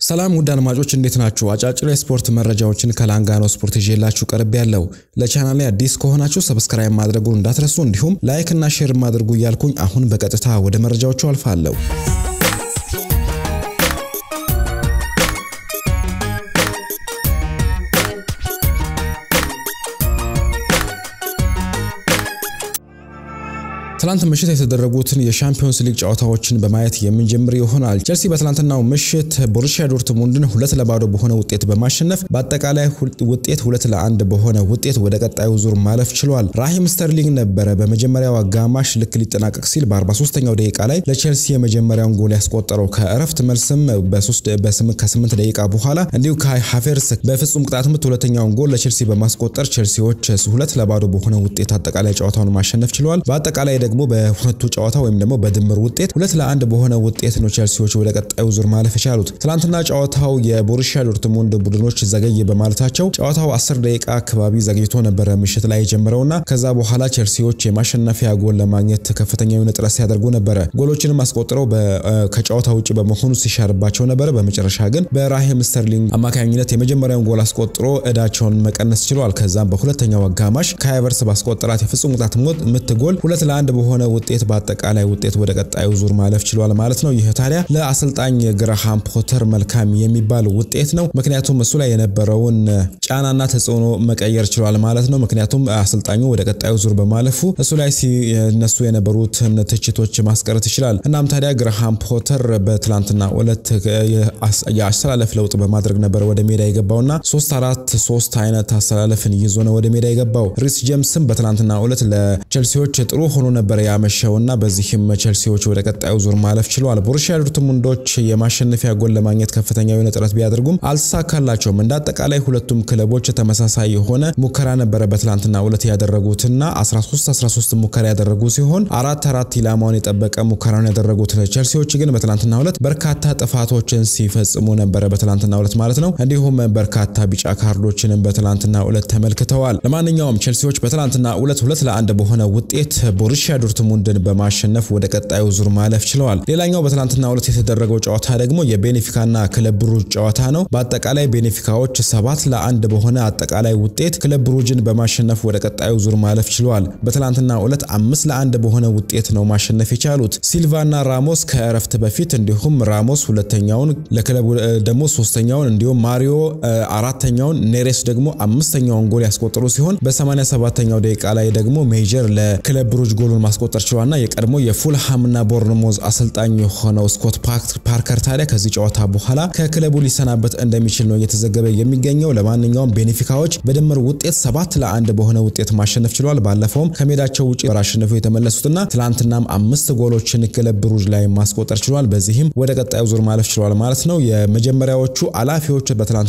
ሰላም ውድ አድማጮች እንዴት ናችሁ? አጫጭር የስፖርት መረጃዎችን ከላንጋኖ ስፖርት ይዤላችሁ ቀርብ ያለው። ለቻናሌ አዲስ ከሆናችሁ ሰብስክራይብ ማድረጉን እንዳትረሱ፣ እንዲሁም ላይክ እና ሼር ማድረጉ እያልኩኝ አሁን በቀጥታ ወደ መረጃዎቹ አልፋለሁ። ትላንት ምሽት የተደረጉትን የሻምፒዮንስ ሊግ ጨዋታዎችን በማየት የምንጀምር ይሆናል። ቸልሲ በትላንትናው ምሽት ቦሩሲያ ዶርትሙንድን ሁለት ለባዶ በሆነ ውጤት በማሸነፍ በአጠቃላይ ውጤት ሁለት ለአንድ በሆነ ውጤት ወደ ቀጣዩ ዙር ማለፍ ችሏል። ራሂም ስተርሊንግ ነበረ በመጀመሪያው አጋማሽ ልክ ሊጠናቀቅ ሲል በ43ኛው ደቂቃ ላይ ለቸልሲ የመጀመሪያውን ጎል ያስቆጠረው። ከእረፍት መልስም ከ8 ደቂቃ በኋላ እንዲሁ ካይ ሃቨርትዝ በፍጹም ቅጣት ምት ሁለተኛውን ጎል ለቸልሲ በማስቆጠር ቸልሲዎች ሁለት ለባዶ በሆነ ውጤት አጠቃላይ ጨዋታውን ማሸነፍ ችለዋል። በአጠቃላይ ደግሞ በሁለቱ ጨዋታ ወይም ደግሞ በድምር ውጤት ሁለት ለአንድ በሆነ ውጤት ነው ቸልሲዎች ወደ ቀጣዩ ዙር ማለፍ የቻሉት። ትናንትና ጨዋታው የቦሩሲያ ዶርትሙንድ ቡድኖች ዘገይ በማለታቸው ጨዋታው 10 ደቂቃ አካባቢ ዘግይቶ ነበረ ምሽት ላይ የጀመረውና ከዛ በኋላ ቸልሲዎች የማሸነፊያ ጎል ለማግኘት ከፍተኛ የሆነ ጥረት ሲያደርጉ ነበረ። ጎሎችንም አስቆጥረው ከጨዋታ ውጭ በመሆኑ ሲሻርባቸው ነበረ። በመጨረሻ ግን በራሂም ስተርሊንግ አማካኝነት የመጀመሪያውን ጎል አስቆጥሮ እዳቸውን መቀነስ ችሏል። ከዛም በሁለተኛው አጋማሽ ካይ ሃቨርትዝ ባስቆጠራት የፍጹም ቅጣት ምት ጎል ሁለት ለአንድ በሆነ ውጤት በአጠቃላይ ውጤት ወደ ቀጣዩ ዙር ማለፍ ችሏል ማለት ነው። ይህ ታዲያ ለአሰልጣኝ ግራሃም ፖተር መልካም የሚባል ውጤት ነው። ምክንያቱም እሱ ላይ የነበረውን ጫናና ተጽዕኖ መቀየር ችሏል ማለት ነው። ምክንያቱም አሰልጣኙ ወደ ቀጣዩ ዙር በማለፉ እሱ ላይ ሲነሱ የነበሩትን ትችቶች ማስቀረት ይችላል። እናም ታዲያ ግራሃም ፖተር በትላንትና ዕለት የአሰላለፍ ለውጥ በማድረግ ነበር ወደ ሜዳ የገባውና ሶስት አራት ሶስት አይነት አሰላለፍን ይዞ ነው ወደ ሜዳ የገባው። ሪስ ጄምስም በትላንትና ዕለት ለቸልሲዎች ጥሩ ሆኖ ነበር ያመሸውና በዚህም ቸልሲዎች ወደ ቀጣዩ ዙር ማለፍ ችለዋል። ቦሩሲያ ዶርትሙንዶች የማሸነፊያ ጎል ለማግኘት ከፍተኛ የሆነ ጥረት ቢያደርጉም አልተሳካላቸውም። እንደ አጠቃላይ ሁለቱም ክለቦች ተመሳሳይ የሆነ ሙከራ ነበረ በትላንትና ዕለት ያደረጉትና 13 13 ሙከራ ያደረጉ ሲሆን አራት አራት ኢላማውን የጠበቀ ሙከራን ያደረጉት ቸልሲዎች ግን በትላንትና ዕለት በርካታ ጥፋቶችን ሲፈጽሙ ነበረ በትላንትና ዕለት ማለት ነው። እንዲሁም በርካታ ቢጫ ካርዶችንም በትላንትና ዕለት ተመልክተዋል። ለማንኛውም ቸልሲዎች በትላንትና ዕለት ሁለት ለአንድ በሆነ ውጤት ቦሩሲያ ዶርትሙንድን በማሸነፍ ወደ ቀጣዩ ዙር ማለፍ ችለዋል። ሌላኛው በትናንትና ዕለት የተደረገው ጨዋታ ደግሞ የቤኔፊካና ክለብ ብሩጅ ጨዋታ ነው። በአጠቃላይ ቤኔፊካዎች ሰባት ለአንድ በሆነ አጠቃላይ ውጤት ክለብ ብሩጅን በማሸነፍ ወደ ቀጣዩ ዙር ማለፍ ችለዋል። በትናንትና ዕለት አምስት ለአንድ በሆነ ውጤት ነው ማሸነፍ የቻሉት። ሲልቫና ራሞስ ከእረፍት በፊት እንዲሁም ራሞስ ሁለተኛውን ለክለቡ ደግሞ ሶስተኛውን እንዲሁም ማሪዮ አራተኛውን ኔሬስ ደግሞ አምስተኛውን ጎል ያስቆጠሩ ሲሆን በ87ኛው ደቂቃ ላይ ደግሞ ሜጀር ለክለብ ብሩጅ ጎሉን ማስቆጠር ችሏልና የቀድሞ የፉልሃምና ቦርንሞዝ አሰልጣኝ የሆነው ስኮት ፓርከር ታዲያ ከዚህ ጨዋታ በኋላ ከክለቡ ሊሰናበት እንደሚችል ነው እየተዘገበ የሚገኘው። ለማንኛውም ቤኔፊካዎች በድምር ውጤት ሰባት ለአንድ በሆነ ውጤት ማሸነፍ ችሏል። ባለፈውም ከሜዳቸው ውጭ አሸንፈው የተመለሱትና ትላንትናም አምስት ጎሎችን ክለብ ብሩጅ ላይ ማስቆጠር ችሏል። በዚህም ወደ ቀጣዩ ዙር ማለፍ ችሏል ማለት ነው። የመጀመሪያዎቹ አላፊዎች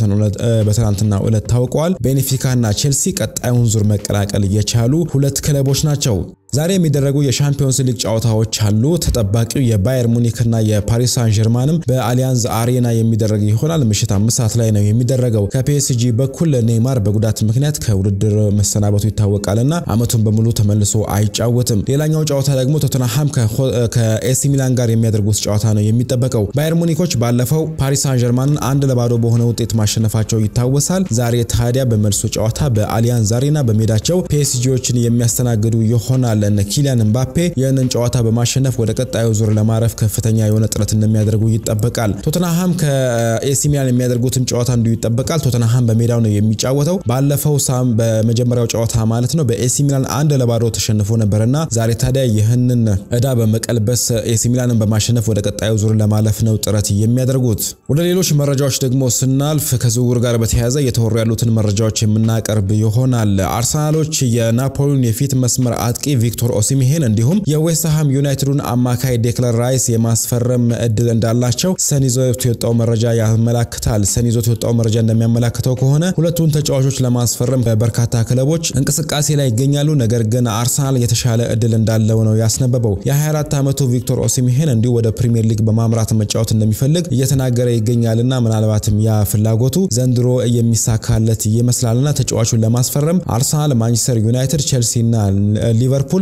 በትላንትና ዕለት ታውቀዋል። ቤኔፊካና ቼልሲ ቀጣዩን ዙር መቀላቀል የቻሉ ሁለት ክለቦች ናቸው። ዛሬ የሚደረጉ የሻምፒዮንስ ሊግ ጨዋታዎች አሉ። ተጠባቂው የባየር ሙኒክ እና የፓሪስ ሳን ጀርማንም በአሊያንዝ አሬና የሚደረግ ይሆናል። ምሽት አምስት ሰዓት ላይ ነው የሚደረገው። ከፒኤስጂ በኩል ኔይማር በጉዳት ምክንያት ከውድድር መሰናበቱ ይታወቃል እና ዓመቱን በሙሉ ተመልሶ አይጫወትም። ሌላኛው ጨዋታ ደግሞ ቶተንሃም ከኤሲ ሚላን ጋር የሚያደርጉት ጨዋታ ነው የሚጠበቀው። ባየር ሙኒኮች ባለፈው ፓሪስ ሳን ጀርማንን አንድ ለባዶ በሆነ ውጤት ማሸነፋቸው ይታወሳል። ዛሬ ታዲያ በመልሱ ጨዋታ በአሊያንዝ አሬና በሜዳቸው ፒኤስጂዎችን የሚያስተናግዱ ይሆናል። እነ ኪሊያን ምባፔ ይህንን ጨዋታ በማሸነፍ ወደ ቀጣዩ ዙር ለማረፍ ከፍተኛ የሆነ ጥረት እንደሚያደርጉ ይጠበቃል። ቶተንሃም ከኤሲ ሚላን የሚያደርጉትም ጨዋታ እንዲሁ ይጠበቃል። ቶተንሃም በሜዳው ነው የሚጫወተው። ባለፈው ሳም በመጀመሪያው ጨዋታ ማለት ነው በኤሲ ሚላን አንድ ለባዶ ተሸንፎ ነበርና ዛሬ ታዲያ ይህንን እዳ በመቀልበስ ኤሲ ሚላንን በማሸነፍ ወደ ቀጣዩ ዙር ለማለፍ ነው ጥረት የሚያደርጉት። ወደ ሌሎች መረጃዎች ደግሞ ስናልፍ ከዝውውር ጋር በተያያዘ እየተወሩ ያሉትን መረጃዎች የምናቀርብ ይሆናል። አርሰናሎች የናፖሊን የፊት መስመር አጥቂ ቪክቶር ኦሲሚሄን እንዲሁም የዌስትሃም ዩናይትዱን አማካይ ዴክለር ራይስ የማስፈረም እድል እንዳላቸው ሰን ይዞት የወጣው መረጃ ያመላክታል። ሰን ይዞት የወጣው መረጃ እንደሚያመላክተው ከሆነ ሁለቱን ተጫዋቾች ለማስፈረም በርካታ ክለቦች እንቅስቃሴ ላይ ይገኛሉ። ነገር ግን አርሰናል የተሻለ እድል እንዳለው ነው ያስነበበው። የ24 ዓመቱ ቪክቶር ኦሲሚሄን እንዲሁ ወደ ፕሪሚየር ሊግ በማምራት መጫወት እንደሚፈልግ እየተናገረ ይገኛልና ምናልባትም ያ ፍላጎቱ ዘንድሮ የሚሳካለት ይመስላልና ተጫዋቹን ለማስፈረም አርሰናል፣ ማንቸስተር ዩናይትድ፣ ቼልሲ እና ሊቨርፑል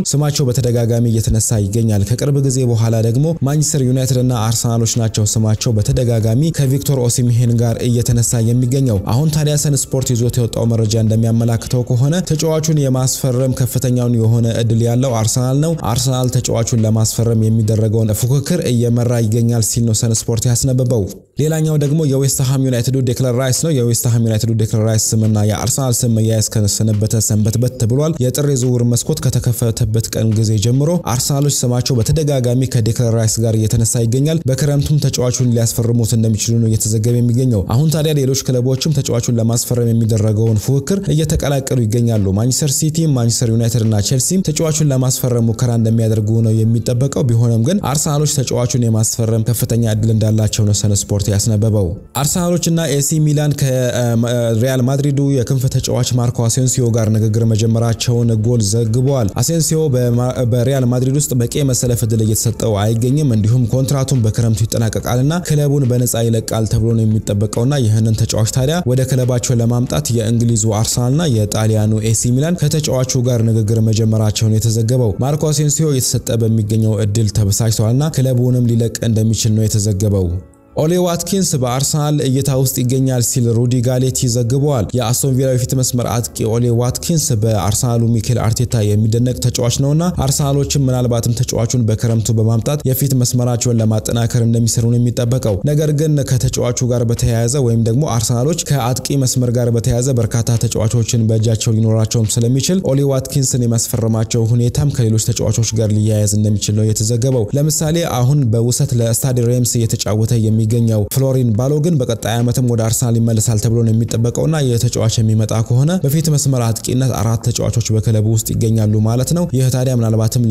ስማቸው በተደጋጋሚ እየተነሳ ይገኛል። ከቅርብ ጊዜ በኋላ ደግሞ ማንቸስተር ዩናይትድ እና አርሰናሎች ናቸው ስማቸው በተደጋጋሚ ከቪክቶር ኦሲሚሄን ጋር እየተነሳ የሚገኘው። አሁን ታዲያ ሰን ስፖርት ይዞት የወጣው መረጃ እንደሚያመላክተው ከሆነ ተጫዋቹን የማስፈረም ከፍተኛውን የሆነ እድል ያለው አርሰናል ነው። አርሰናል ተጫዋቹን ለማስፈረም የሚደረገውን ፉክክር እየመራ ይገኛል ሲል ነው ሰን ስፖርት ያስነበበው። ሌላኛው ደግሞ የዌስትሃም ዩናይትዱ ዴክለር ራይስ ነው። የዌስትሃም ዩናይትዱ ዴክለር ራይስ ስምና የአርሰናል ስም መያያዝ ከሰነበተ ሰንበትበት ብሏል። የጥር የዝውውር መስኮት ከተከፈተበት ቀን ጊዜ ጀምሮ አርሰናሎች ስማቸው በተደጋጋሚ ከዴክለር ራይስ ጋር እየተነሳ ይገኛል። በክረምቱም ተጫዋቹን ሊያስፈርሙት እንደሚችሉ ነው እየተዘገበ የሚገኘው። አሁን ታዲያ ሌሎች ክለቦችም ተጫዋቹን ለማስፈረም የሚደረገውን ፉክክር እየተቀላቀሉ ይገኛሉ። ማንቸስተር ሲቲ፣ ማንቸስተር ዩናይትድ እና ቼልሲም ተጫዋቹን ለማስፈረም ሙከራ እንደሚያደርጉ ነው የሚጠበቀው። ቢሆንም ግን አርሰናሎች ተጫዋቹን የማስፈረም ከፍተኛ እድል እንዳላቸው ነው ሰን ስፖርት ያስነበበው። አርሰናሎች እና ኤሲ ሚላን ከሪያል ማድሪዱ የክንፍ ተጫዋች ማርኮ አሴንሲዮ ጋር ንግግር መጀመራቸውን ጎል ዘግበዋል። አሴንሲዮ በሪያል ማድሪድ ውስጥ በቂ መሰለፍ እድል እየተሰጠው አይገኝም። እንዲሁም ኮንትራቱን በክረምቱ ይጠናቀቃልና ክለቡን በነፃ ይለቃል ተብሎ ነው የሚጠበቀውና ይህንን ተጫዋች ታዲያ ወደ ክለባቸው ለማምጣት የእንግሊዙ አርሰናልና የጣሊያኑ ኤሲ ሚላን ከተጫዋቹ ጋር ንግግር መጀመራቸውን የተዘገበው። ማርኮ አሴንሲዮ የተሰጠ በሚገኘው እድል ተበሳጭተዋልና ክለቡንም ሊለቅ እንደሚችል ነው የተዘገበው። ኦሌ ዋትኪንስ በአርሰናል እይታ ውስጥ ይገኛል ሲል ሩዲ ጋሌቲ ዘግበዋል። የአስቶን ቪላ የፊት መስመር አጥቂ ኦሌ ዋትኪንስ በአርሰናሉ ሚኬል አርቴታ የሚደነቅ ተጫዋች ነውና አርሰናሎችም ምናልባትም ተጫዋቹን በክረምቱ በማምጣት የፊት መስመራቸውን ለማጠናከር እንደሚሰሩ ነው የሚጠበቀው። ነገር ግን ከተጫዋቹ ጋር በተያያዘ ወይም ደግሞ አርሰናሎች ከአጥቂ መስመር ጋር በተያያዘ በርካታ ተጫዋቾችን በእጃቸው ሊኖራቸውም ስለሚችል ኦሌ ዋትኪንስን የማስፈረማቸው ሁኔታም ከሌሎች ተጫዋቾች ጋር ሊያያዝ እንደሚችል ነው የተዘገበው። ለምሳሌ አሁን በውሰት ለስታድ ሬምስ እየተጫወተ የሚ የሚገኘው ፍሎሪን ባሎግን በቀጣይ ዓመትም ወደ አርሰናል ይመለሳል ተብሎ ነው የሚጠበቀውና የተጫዋች የሚመጣ ከሆነ በፊት መስመር አጥቂነት አራት ተጫዋቾች በክለቡ ውስጥ ይገኛሉ ማለት ነው። ይህ ታዲያ ምናልባትም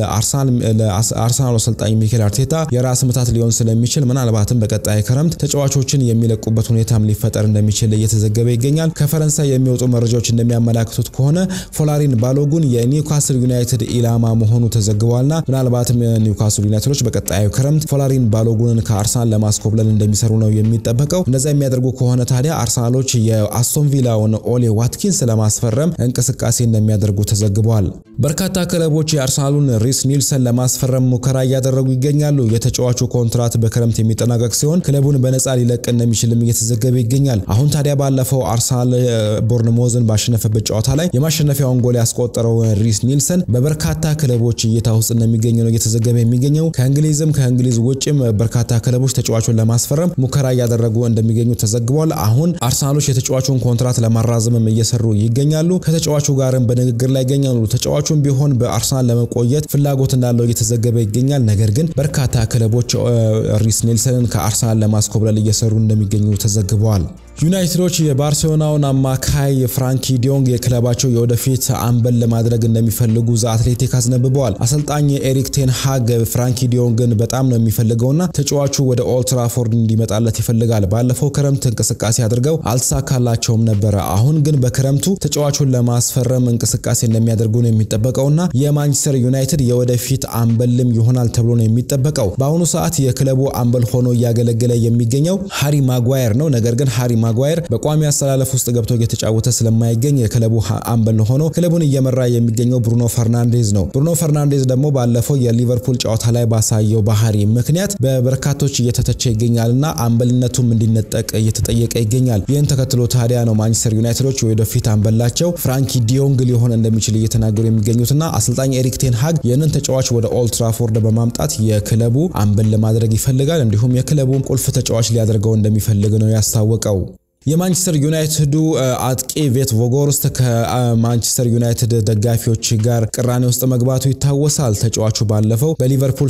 ለአርሰናል አሰልጣኝ ሚኬል አርቴታ የራስ ምታት ሊሆን ስለሚችል ምናልባትም በቀጣይ ክረምት ተጫዋቾችን የሚለቁበት ሁኔታም ሊፈጠር እንደሚችል እየተዘገበ ይገኛል። ከፈረንሳይ የሚወጡ መረጃዎች እንደሚያመላክቱት ከሆነ ፎላሪን ባሎጉን የኒውካስል ዩናይትድ ኢላማ መሆኑ ተዘግቧልና ምናልባትም ኒውካስል ዩናይትዶች በቀጣዩ ክረምት ፎላሪን ባሎጉንን ከአርሰናል ለማስኮብለል እንደሚሰሩ ነው የሚጠበቀው። እንደዛ የሚያደርጉ ከሆነ ታዲያ አርሰናሎች የአስቶን ቪላውን ኦሌ ዋትኪንስ ለማስፈረም እንቅስቃሴ እንደሚያደርጉ ተዘግቧል። በርካታ ክለቦች የአርሰናሉን ሪስ ኒልሰን ለማስፈረም ሙከራ እያደረጉ ይገኛሉ። የተጫዋቹ ኮንትራት በክረምት የሚጠናቀቅ ሲሆን ክለቡን በነፃ ሊለቅ እንደሚችልም እየተዘገበ ይገኛል። አሁን ታዲያ ባለፈው አርሰናል ቦርንሞዝን ባሸነፈበት ጨዋታ ላይ የማሸነፊያውን ጎል ያስቆጠረው ሪስ ኒልሰን በበርካታ ክለቦች እይታ ውስጥ እንደሚገኝ ነው እየተዘገበ የሚገኘው። ከእንግሊዝም ከእንግሊዝ ውጭም በርካታ ክለቦች ተጫዋቹን ለማስፈረም ሙከራ እያደረጉ እንደሚገኙ ተዘግቧል። አሁን አርሰናሎች የተጫዋቹን ኮንትራት ለማራዘምም እየሰሩ ይገኛሉ። ከተጫዋቹ ጋርም በንግግር ላይ ይገኛሉ። ተጫዋቹም ቢሆን በአርሰናል ለመቆየት ፍላጎት እንዳለው እየተዘገበ ይገኛል። ነገር ግን በርካታ ክለቦች ሪስ ኔልሰንን ከአርሰናል ለማስኮብለል እየሰሩ እንደሚገኙ ተዘግበዋል። ዩናይትዶች የባርሴሎናውን አማካይ ፍራንኪ ዲዮንግ የክለባቸው የወደፊት አምበል ለማድረግ እንደሚፈልጉ ዘ አትሌቲክ አስነብበዋል። አሰልጣኝ ኤሪክ ቴን ሃግ ፍራንኪ ዲዮንግን በጣም ነው የሚፈልገውና ተጫዋቹ ወደ ኦልትራፎርድ እንዲመጣለት ይፈልጋል። ባለፈው ክረምት እንቅስቃሴ አድርገው አልተሳካላቸውም ነበረ። አሁን ግን በክረምቱ ተጫዋቹን ለማስፈረም እንቅስቃሴ እንደሚያደርጉ ነው የሚጠበቀውና የማንቸስተር ዩናይትድ የወደፊት አምበልም ይሆናል ተብሎ ነው የሚጠበቀው። በአሁኑ ሰዓት የክለቡ አምበል ሆኖ እያገለገለ የሚገኘው ሃሪ ማጓየር ነው። ነገር ግን ሃሪ ማጓየር በቋሚ አሰላለፍ ውስጥ ገብቶ እየተጫወተ ስለማይገኝ የክለቡ አምበል ሆኖ ክለቡን እየመራ የሚገኘው ብሩኖ ፈርናንዴዝ ነው። ብሩኖ ፈርናንዴዝ ደግሞ ባለፈው የሊቨርፑል ጨዋታ ላይ ባሳየው ባህሪ ምክንያት በበርካቶች እየተተቸ ይገኛልና አምበልነቱም እንዲነጠቅ እየተጠየቀ ይገኛል። ይህን ተከትሎ ታዲያ ነው ማንቸስተር ዩናይትዶች ወደፊት አምበላቸው ፍራንኪ ዲዮንግ ሊሆን እንደሚችል እየተናገሩ የሚገኙትና አሰልጣኝ ኤሪክ ቴን ሃግ ይህንን ተጫዋች ወደ ኦልድ ትራፎርድ በማምጣት የክለቡ አምበል ለማድረግ ይፈልጋል። እንዲሁም የክለቡን ቁልፍ ተጫዋች ሊያደርገው እንደሚፈልግ ነው ያስታወቀው። የማንቸስተር ዩናይትዱ አጥቂ ቬት ቮጎርስት ከማንቸስተር ዩናይትድ ደጋፊዎች ጋር ቅራኔ ውስጥ መግባቱ ይታወሳል። ተጫዋቹ ባለፈው በሊቨርፑል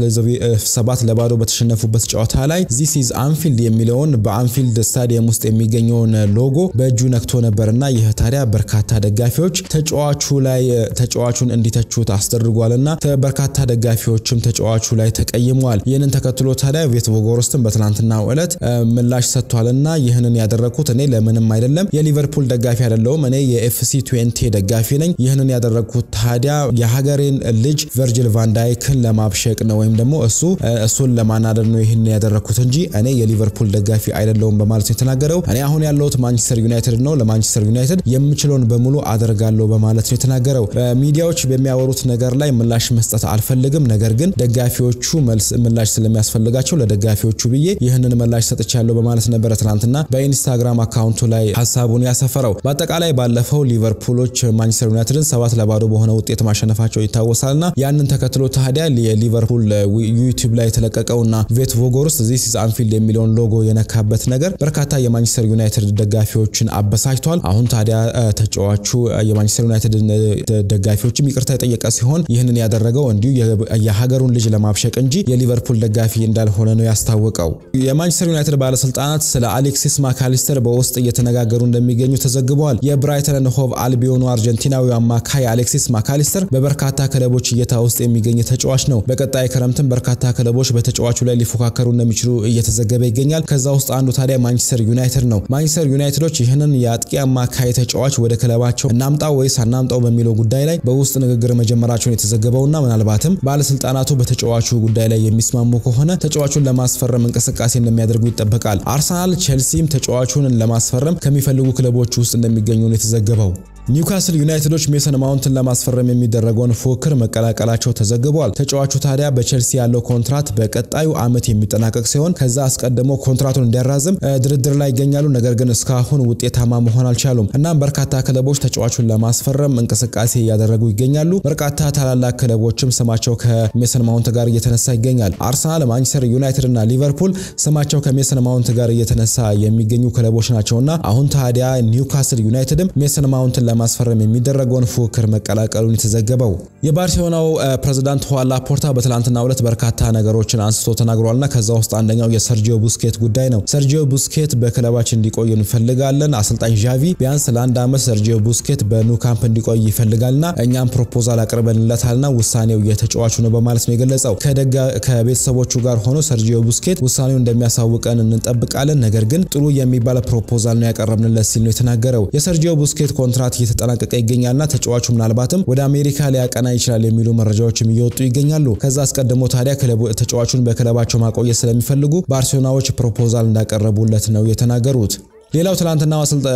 ሰባት ለባዶ በተሸነፉበት ጨዋታ ላይ ዚስ ኢዝ አንፊልድ የሚለውን በአንፊልድ ስታዲየም ውስጥ የሚገኘውን ሎጎ በእጁ ነክቶ ነበርና ይህ ታዲያ በርካታ ደጋፊዎች ተጫዋቹ ላይ ተጫዋቹን እንዲተቹት አስደርጓልና በርካታ ደጋፊዎችም ተጫዋቹ ላይ ተቀይመዋል። ይህንን ተከትሎ ታዲያ ቬት ቮጎርስትን በትናንትናው ዕለት ምላሽ ሰጥቷልና ይህንን ያደረ ያደረግኩት እኔ ለምንም አይደለም፣ የሊቨርፑል ደጋፊ አይደለሁም። እኔ የኤፍሲ ትዌንቲ ደጋፊ ነኝ። ይህንን ያደረግኩት ታዲያ የሀገሬን ልጅ ቨርጅል ቫንዳይክን ለማብሸቅ ነው ወይም ደግሞ እሱ እሱን ለማናደድ ነው ይህንን ያደረግኩት እንጂ እኔ የሊቨርፑል ደጋፊ አይደለሁም በማለት ነው የተናገረው። እኔ አሁን ያለሁት ማንቸስተር ዩናይትድ ነው። ለማንቸስተር ዩናይትድ የምችለውን በሙሉ አደርጋለሁ በማለት ነው የተናገረው። ሚዲያዎች በሚያወሩት ነገር ላይ ምላሽ መስጠት አልፈልግም፣ ነገር ግን ደጋፊዎቹ መልስ ምላሽ ስለሚያስፈልጋቸው ለደጋፊዎቹ ብዬ ይህንን ምላሽ ሰጥቻለሁ በማለት ነበረ ትናንትና በኢንስታግራም አካውንቱ ላይ ሀሳቡን ያሰፈረው። በአጠቃላይ ባለፈው ሊቨርፑሎች ማንቸስተር ዩናይትድን ሰባት ለባዶ በሆነ ውጤት ማሸነፋቸው ይታወሳልና ያንን ተከትሎ ታዲያ የሊቨርፑል ዩቲዩብ ላይ የተለቀቀውና ቬት ቮጎርስ ዚስ ኢዝ አንፊልድ የሚለውን ሎጎ የነካበት ነገር በርካታ የማንቸስተር ዩናይትድ ደጋፊዎችን አበሳጭቷል። አሁን ታዲያ ተጫዋቹ የማንቸስተር ዩናይትድ ደጋፊዎችም ይቅርታ የጠየቀ ሲሆን ይህንን ያደረገው እንዲሁ የሀገሩን ልጅ ለማብሸቅ እንጂ የሊቨርፑል ደጋፊ እንዳልሆነ ነው ያስታወቀው። የማንቸስተር ዩናይትድ ባለስልጣናት ስለ አሌክሲስ ማካሊስተር በውስጥ እየተነጋገሩ እንደሚገኙ ተዘግበዋል። የብራይተን ሆቭ አልቢዮኑ አርጀንቲናዊ አማካይ አሌክሲስ ማካሊስተር በበርካታ ክለቦች እይታ ውስጥ የሚገኝ ተጫዋች ነው። በቀጣይ ክረምትም በርካታ ክለቦች በተጫዋቹ ላይ ሊፎካከሩ እንደሚችሉ እየተዘገበ ይገኛል። ከዛ ውስጥ አንዱ ታዲያ ማንቸስተር ዩናይትድ ነው። ማንቸስተር ዩናይትዶች ይህንን የአጥቂ አማካይ ተጫዋች ወደ ክለባቸው እናምጣው ወይስ አናምጣው በሚለው ጉዳይ ላይ በውስጥ ንግግር መጀመራቸውን የተዘገበውና ምናልባትም ባለስልጣናቱ በተጫዋቹ ጉዳይ ላይ የሚስማሙ ከሆነ ተጫዋቹን ለማስፈረም እንቅስቃሴ እንደሚያደርጉ ይጠበቃል። አርሰናል፣ ቼልሲም ተጫዋቹን ለማስፈረም ከሚፈልጉ ክለቦች ውስጥ እንደሚገኙ ነው የተዘገበው። ኒውካስል ዩናይትዶች ሜሰን ማውንትን ለማስፈረም የሚደረገውን ፉክክር መቀላቀላቸው ተዘግቧል። ተጫዋቹ ታዲያ በቼልሲ ያለው ኮንትራት በቀጣዩ ዓመት የሚጠናቀቅ ሲሆን ከዛ አስቀድሞ ኮንትራቱን እንዲያራዝም ድርድር ላይ ይገኛሉ። ነገር ግን እስካሁን ውጤታማ መሆን አልቻሉም። እናም በርካታ ክለቦች ተጫዋቹን ለማስፈረም እንቅስቃሴ እያደረጉ ይገኛሉ። በርካታ ታላላቅ ክለቦችም ስማቸው ከሜሰን ማውንት ጋር እየተነሳ ይገኛል። አርሰናል፣ ማንቸስተር ዩናይትድ እና ሊቨርፑል ስማቸው ከሜሰን ማውንት ጋር እየተነሳ የሚገኙ ክለቦች ናቸውና አሁን ታዲያ ኒውካስል ዩናይትድም ሜሰን ማውንትን ለማስፈረም የሚደረገውን ፉክክር መቀላቀሉን የተዘገበው የባርሴሎናው ፕሬዝዳንት ሁዋን ላፖርታ በትላንትናው ዕለት በርካታ ነገሮችን አንስቶ ተናግሯልና ከዛ ውስጥ አንደኛው የሰርጂዮ ቡስኬት ጉዳይ ነው። ሰርጂዮ ቡስኬት በክለባችን እንዲቆይ እንፈልጋለን። አሰልጣኝ ዣቪ ቢያንስ ለአንድ ዓመት ሰርጂዮ ቡስኬት በኑ ካምፕ እንዲቆይ ይፈልጋልና እኛም ፕሮፖዛል አቅርበንለታልና ውሳኔው የተጫዋቹ ነው በማለት ነው የገለጸው። ከቤተሰቦቹ ጋር ሆኖ ሰርጂዮ ቡስኬት ውሳኔው እንደሚያሳውቀን እንጠብቃለን፣ ነገር ግን ጥሩ የሚባል ፕሮፖዛል ነው ያቀረብንለት ሲል ነው የተናገረው። የሰርጂዮ ቡስኬት ኮንትራት እየተጠናቀቀ ይገኛልና ተጫዋቹ ምናልባትም ወደ አሜሪካ ሊያቀና ይችላል የሚሉ መረጃዎችም እየወጡ ይገኛሉ። ከዛ አስቀድሞ ታዲያ ተጫዋቹን በክለባቸው ማቆየት ስለሚፈልጉ ባርሴሎናዎች ፕሮፖዛል እንዳቀረቡለት ነው የተናገሩት። ሌላው ትላንትና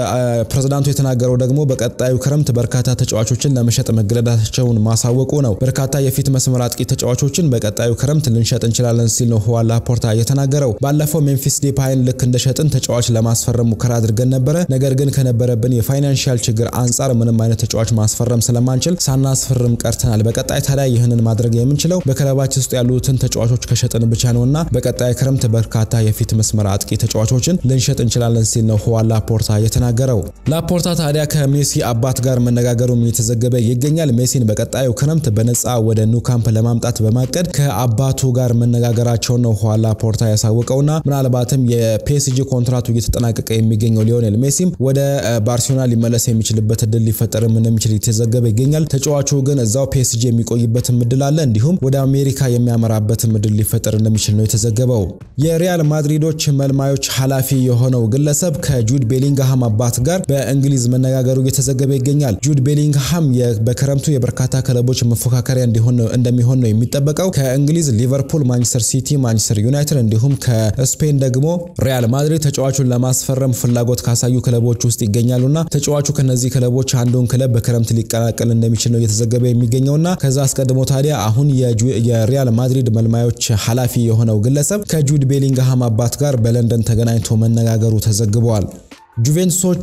ፕሬዝዳንቱ የተናገረው ደግሞ በቀጣዩ ክረምት በርካታ ተጫዋቾችን ለመሸጥ መገደዳቸውን ማሳወቁ ነው። በርካታ የፊት መስመር አጥቂ ተጫዋቾችን በቀጣዩ ክረምት ልንሸጥ እንችላለን ሲል ነው ሁዋን ላፖርታ የተናገረው። ባለፈው ሜምፊስ ዲፓይን ልክ እንደሸጥን ተጫዋች ለማስፈረም ሙከራ አድርገን ነበረ። ነገር ግን ከነበረብን የፋይናንሻል ችግር አንጻር ምንም አይነት ተጫዋች ማስፈረም ስለማንችል ሳናስፈርም ቀርተናል። በቀጣይ ታዲያ ይህንን ማድረግ የምንችለው በክለባችን ውስጥ ያሉትን ተጫዋቾች ከሸጥን ብቻ ነውና በቀጣይ ክረምት በርካታ የፊት መስመር አጥቂ ተጫዋቾችን ልንሸጥ እንችላለን ሲል ነው ሁዋን ላፖርታ የተናገረው። ላፖርታ ታዲያ ከሜሲ አባት ጋር መነጋገሩም የተዘገበ ይገኛል። ሜሲን በቀጣዩ ክረምት በነፃ ወደ ኑ ካምፕ ለማምጣት በማቀድ ከአባቱ ጋር መነጋገራቸውን ነው ሁዋን ላፖርታ ያሳወቀውና ምናልባትም የፒኤስጂ ኮንትራቱ እየተጠናቀቀ የሚገኘው ሊዮኔል ሜሲም ወደ ባርሴሎና ሊመለስ የሚችልበት እድል ሊፈጠርም እንደሚችል የተዘገበ ይገኛል። ተጫዋቹ ግን እዛው ፒኤስጂ የሚቆይበትም እድል አለ፣ እንዲሁም ወደ አሜሪካ የሚያመራበትም እድል ሊፈጠር እንደሚችል ነው የተዘገበው። የሪያል ማድሪዶች መልማዮች ኃላፊ የሆነው ግለሰብ ከጁድ ቤሊንግሃም አባት ጋር በእንግሊዝ መነጋገሩ እየተዘገበ ይገኛል። ጁድ ቤሊንግሃም በክረምቱ የበርካታ ክለቦች መፎካከሪያ እንደሚሆን ነው የሚጠበቀው። ከእንግሊዝ ሊቨርፑል፣ ማንቸስተር ሲቲ፣ ማንቸስተር ዩናይትድ እንዲሁም ከስፔን ደግሞ ሪያል ማድሪድ ተጫዋቹን ለማስፈረም ፍላጎት ካሳዩ ክለቦች ውስጥ ይገኛሉና ተጫዋቹ ከነዚህ ክለቦች አንዱን ክለብ በክረምት ሊቀላቀል እንደሚችል ነው እየተዘገበ የሚገኘውና ከዛ አስቀድሞ ታዲያ አሁን የሪያል ማድሪድ መልማዮች ኃላፊ የሆነው ግለሰብ ከጁድ ቤሊንግሃም አባት ጋር በለንደን ተገናኝቶ መነጋገሩ ተዘግበዋል። ጁቬንቱሶች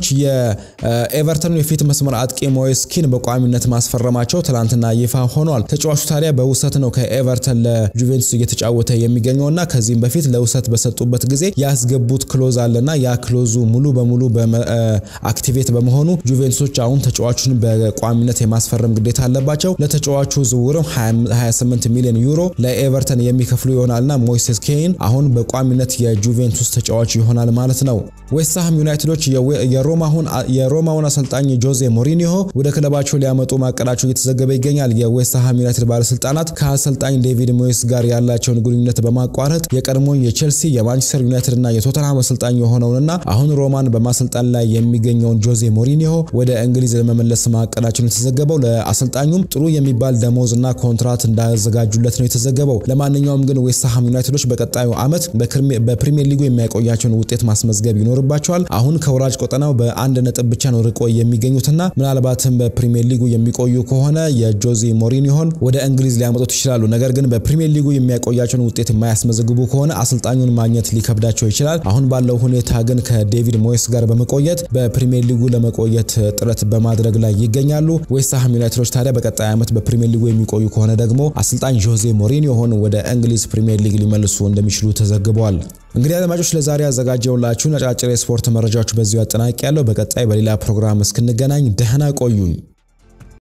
የኤቨርተኑ የፊት መስመር አጥቂ ሞይስኪን በቋሚነት ማስፈረማቸው ትላንትና ይፋ ሆኗል። ተጫዋቹ ታዲያ በውሰት ነው ከኤቨርተን ለጁቬንቱስ እየተጫወተ የሚገኘውና ከዚህም በፊት ለውሰት በሰጡበት ጊዜ ያስገቡት ክሎዝ አለና ያ ክሎዙ ሙሉ በሙሉ አክቲቬት በመሆኑ ጁቬንቱሶች አሁን ተጫዋቹን በቋሚነት የማስፈረም ግዴታ አለባቸው። ለተጫዋቹ ዝውውርም 28 ሚሊዮን ዩሮ ለኤቨርተን የሚከፍሉ ይሆናልና ሞይሴስ ኬይን አሁን በቋሚነት የጁቬንቱስ ተጫዋች ይሆናል ማለት ነው። ዌስትሃም ዩናይትዶች የሮማውን አሰልጣኝ ጆዜ ሞሪኒሆ ወደ ክለባቸው ሊያመጡ ማቀዳቸው እየተዘገበ ይገኛል። የዌስትሃም ዩናይትድ ባለስልጣናት ከአሰልጣኝ ዴቪድ ሞይስ ጋር ያላቸውን ግንኙነት በማቋረጥ የቀድሞ የቼልሲ የማንቸስተር ዩናይትድ እና የቶተንሃም አሰልጣኝ የሆነውንና አሁን ሮማን በማሰልጣን ላይ የሚገኘውን ጆዜ ሞሪኒሆ ወደ እንግሊዝ ለመመለስ ማቀዳቸውን የተዘገበው ለአሰልጣኙም ጥሩ የሚባል ደሞዝ እና ኮንትራት እንዳዘጋጁለት ነው የተዘገበው። ለማንኛውም ግን ዌስትሃም ዩናይትዶች በቀጣዩ ዓመት በፕሪሚየር ሊጉ የሚያቆያቸውን ውጤት ማስመዝገብ ይኖርባቸዋል። አሁን ከወራጅ ቆጠናው በአንድ ነጥብ ብቻ ነው ርቆ የሚገኙትና ምናልባትም በፕሪሚየር ሊጉ የሚቆዩ ከሆነ የጆዜ ሞሪኒሆን ወደ እንግሊዝ ሊያመጡት ይችላሉ። ነገር ግን በፕሪሚየር ሊጉ የሚያቆያቸውን ውጤት የማያስመዘግቡ ከሆነ አሰልጣኙን ማግኘት ሊከብዳቸው ይችላል። አሁን ባለው ሁኔታ ግን ከዴቪድ ሞይስ ጋር በመቆየት በፕሪሚየር ሊጉ ለመቆየት ጥረት በማድረግ ላይ ይገኛሉ። ዌስትሃም ዩናይትዶች ታዲያ በቀጣይ ዓመት በፕሪሚየር ሊጉ የሚቆዩ ከሆነ ደግሞ አሰልጣኝ ጆዜ ሞሪኒሆን ወደ እንግሊዝ ፕሪሚየር ሊግ ሊመልሱ እንደሚችሉ ተዘግበዋል። እንግዲህ አድማጮች ለዛሬ ያዘጋጀውላችሁን አጫጭር የስፖርት መረጃዎች በዚሁ አጠናቂ ያለው። በቀጣይ በሌላ ፕሮግራም እስክንገናኝ ደህና ቆዩኝ።